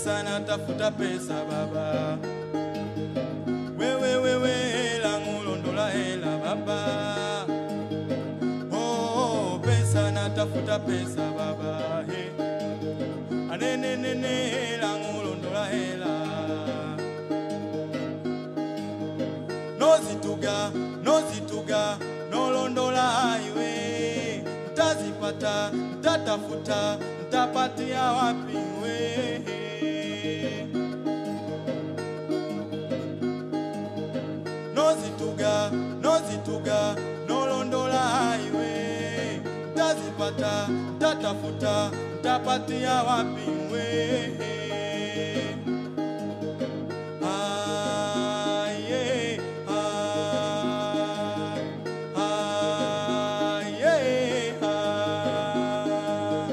pesa natafuta pesa baba wewe wewe hela ngulondola hela baba oh pesa natafuta pesa baba he anenenene hela ngulondola hela nozituga nozituga nolondola iwe ntazipata ntatafuta ntapatia wapi we nozituga nozituga nolondola iwe ntazipata ntatafuta ntapatia wapi we Ah, yeah, ah, ah, yeah, ah.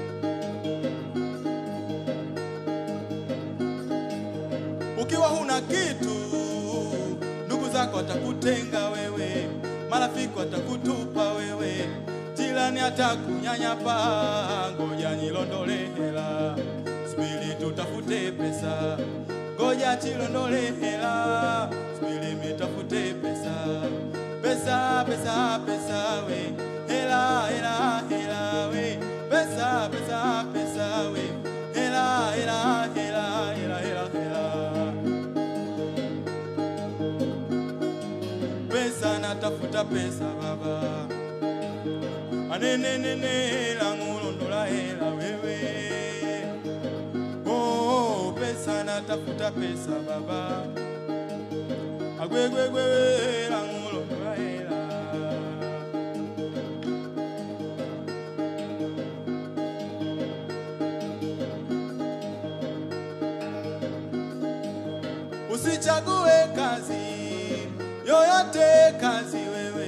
Ukiwa huna kitu, ndugu zako watakutenga wewe, marafiki watakutupa wewe, jirani atakunyanyapa. Ngoja nilondole hela, subiri tutafute pesa. Ngoja chilondole hela, subiri mitafute pesa. Pesa, pesa, pesa we, hela, hela, hela we, pesa, pesa, pesa we, hela, hela, hela, hela, hela, hela. pesa natafuta pesa baba anenenene langulondola hela wewe oh pesa natafuta pesa baba agwegwegwewe langulondola hela usichague kazi yoyote kazi wewe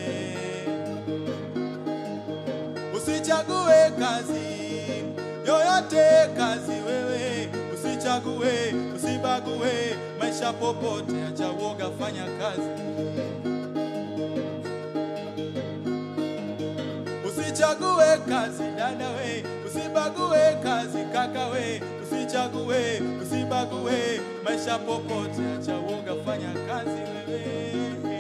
usichague kazi yoyote kazi wewe usichague usibague maisha popote acha woga fanya kazi usichague kazi dada we usibague kazi kaka we usichague usibague maisha popote acha woga fanya kazi wewe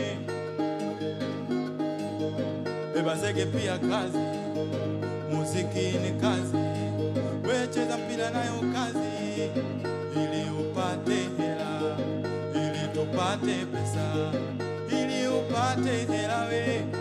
beba zege pia kazi muziki ni kazi wecheza mpira nayo kazi ili upate hela ili tupate pesa ili upate hela we